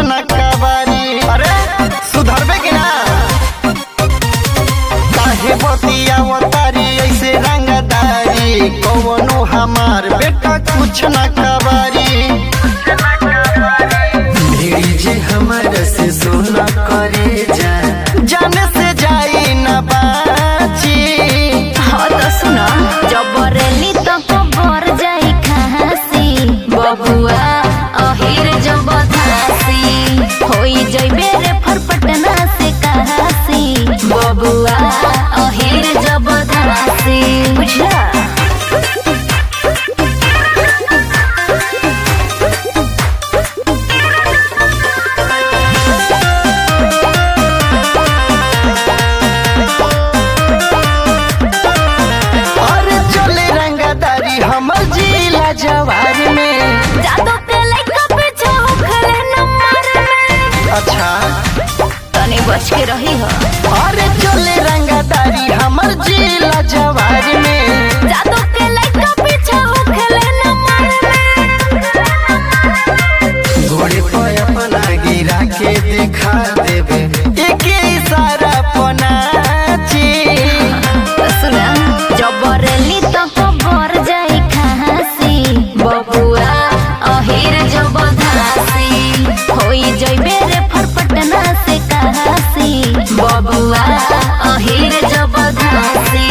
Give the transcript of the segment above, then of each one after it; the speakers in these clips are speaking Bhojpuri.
न कबारी अरे सुधरबे कि ना काहे बतिया तारी ऐसे रंगदारी कौनो हमार बेटा कुछ न कबारी भिड़ी जे हमर से सोना करे जा जाने से जाई न बाची हाँ तो सुना जबरेली तो कबर जाई खासी बबुआ अहिर जब धासी होई जइबे रे फरपटना से कहासी बबुआ अहिर जब धासी बुझला अरे चले रंगदारी हमर जिला जवार में जादू के लइका पीछे होखले नंबर में अच्छा तनी बच के रही हो अरे चले रंगदारी हमर जिला जवार में जादू के लइका पीछे होखले नंबर में घोड़े पर अपना गिरा के दिखा देबे एक इशारा पनाची सुना जबरेली तो कबर जाई खासी बबुआ अहिर जब धासी होई जइबे रे फरपटना से कहासी बबुआ अहिर जब धासी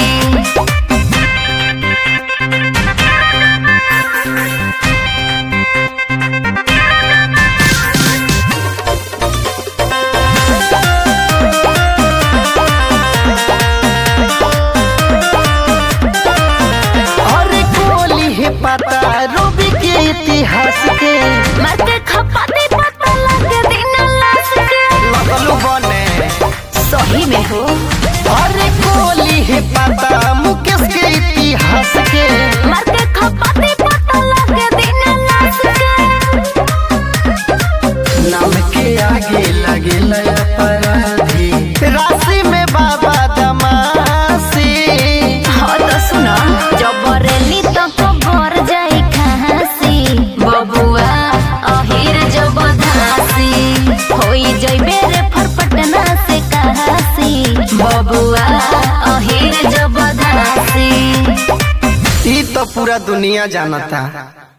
अरे कोली है पता रूबी के इतिहास के मरके खपा दे पता लगे दिन लाश के लगलू बने सही में हो अरे कोली है पता मुकेश के इतिहास के मरके खपा दे पता लगे दिन लाश के नाम के आगे लगे अपराधी राशि में बाबा दमासी हाँ तो सुना जबरेली तो कबर जाई खासी बबुआ अहिर जब धासी होई जइबे रे फरपटना से कहासी बबुआ अहिर जब धासी ई तो पूरा दुनिया जानता